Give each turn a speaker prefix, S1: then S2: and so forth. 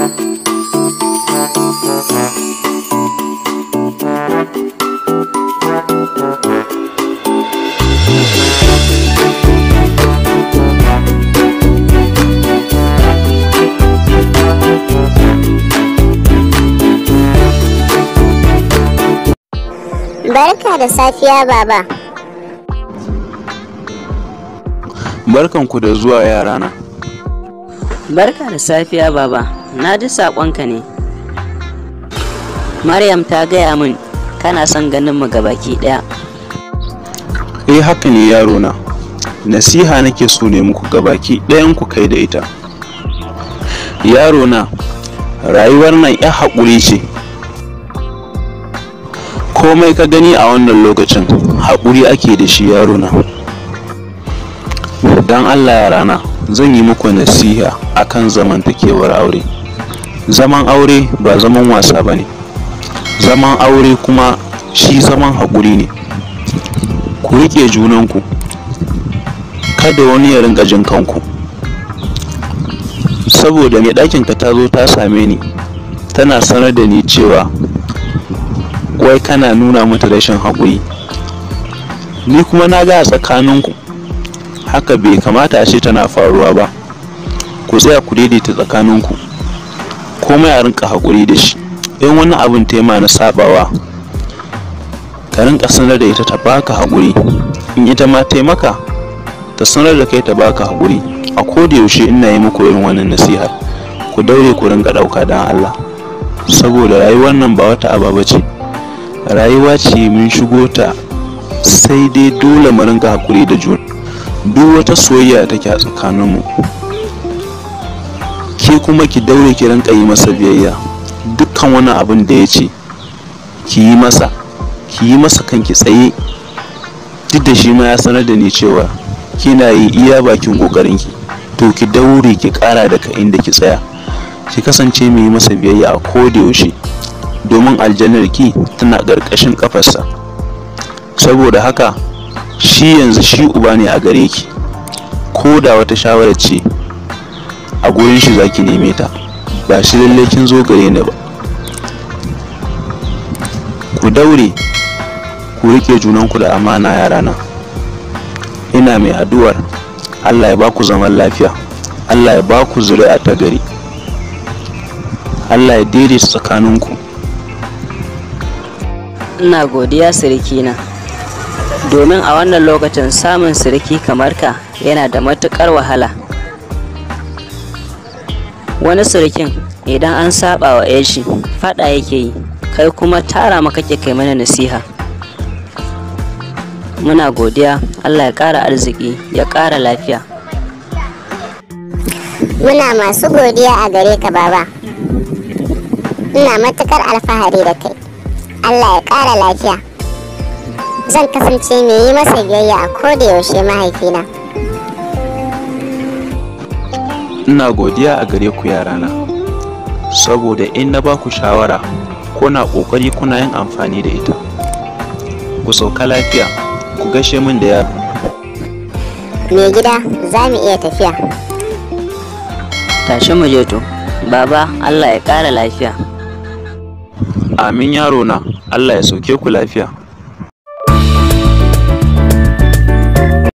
S1: Barka da safiya baba.
S2: Barkanku da zuwa yarana.
S3: Barka da safiya baba, na ji saƙonka ne. Maryam ta gaya min kana son ganin mu gabaki ɗaya.
S2: Eh haka ne yarona. Nasiha nake so ne muku gabaki ɗayan ku kai da ita. Yarona, rayuwar nan ya haƙuri ce. Komai ka gani a wannan lokacin haƙuri ake da shi yarona. Don Allah yarana, zan yi muku nasiha akan zamantakewar aure. Zaman aure ba zaman wasa ba ne. Zaman aure kuma shi zaman haƙuri ne. Ku riƙe junanku. Kada wani ya rinƙa jin kanku. Saboda mai ɗakinka ta zo ta same ni, tana sanar da ni cewa wai kana nuna mata rashin haƙuri. Ni kuma na ga a tsakaninku haka bai kamata a ce tana faruwa ba. Ku tsaya ku daidaita tsakaninku. Komai a rinƙa haƙuri da shi. In wani abin tema na saɓawa, ka rinƙa sanar da ita ta baka haƙuri. In ita ma taimaka, ta sanar da kai ta baka haƙuri. A koda yaushe ina yi muku irin wannan nasihar. Ku daure ku rinƙa ɗauka don Allah. Saboda rayuwar nan ba wata aba ba ce. Rayuwa ce mun shigo ta sai dai dole mu rinƙa haƙuri da juna. Duk wata soyayya da take a tsakaninmu. Ke kuma ki daure ki rinƙa yi masa biyayya. Dukkan wani abin da ya ce, ki yi masa. Ki yi masa kanki tsaye. Duk da shi ma ya sanar da ni cewa kina yi iya bakin ƙoƙarinki. To ki daure ki ƙara daga inda ki tsaya. Ki kasance mai yi masa biyayya a koda yaushe. Domin aljannar ki tana ƙarƙashin ƙafarsa. Saboda haka shi yanzu shi uba ne a gare ki. Ko da wata shawarar ce a gurin shi za ki neme ta. Ba shi lallai kin zo gare ni ba. Ku daure ku riƙe junanku da amana yarana. Ina mai addu'ar Allah ya ba ku zaman lafiya. Allah ya ba ku zuri'a ta gari. Allah ya daidaita tsakaninku.
S3: Ina godiya sirikina. Domin a wannan lokacin samun siriki kamar ka yana da matuƙar wahala. Wani sirikin idan an saba wa shi faɗa yake yi, kai kuma tara maka ke kai mana nasiha. Muna godiya Allah ya ƙara arziki ya ƙara lafiya.
S1: Muna masu godiya a gare ka baba. Ina matukar alfahari da kai. Allah ya ƙara lafiya. Zan kasance mai yi masa biyayya a koda yaushe mahaifina.
S2: Ina godiya a gare ku yarana. Saboda in na ba ku shawara, kuna ƙoƙari kuna yin amfani da ita. Ku sauka lafiya, ku gashe min da yaro.
S1: Mai gida za mu iya tafiya.
S3: Tashi mu je to. Baba Allah ya ƙara lafiya.
S2: Amin yaro na, Allah ya sauke ku lafiya.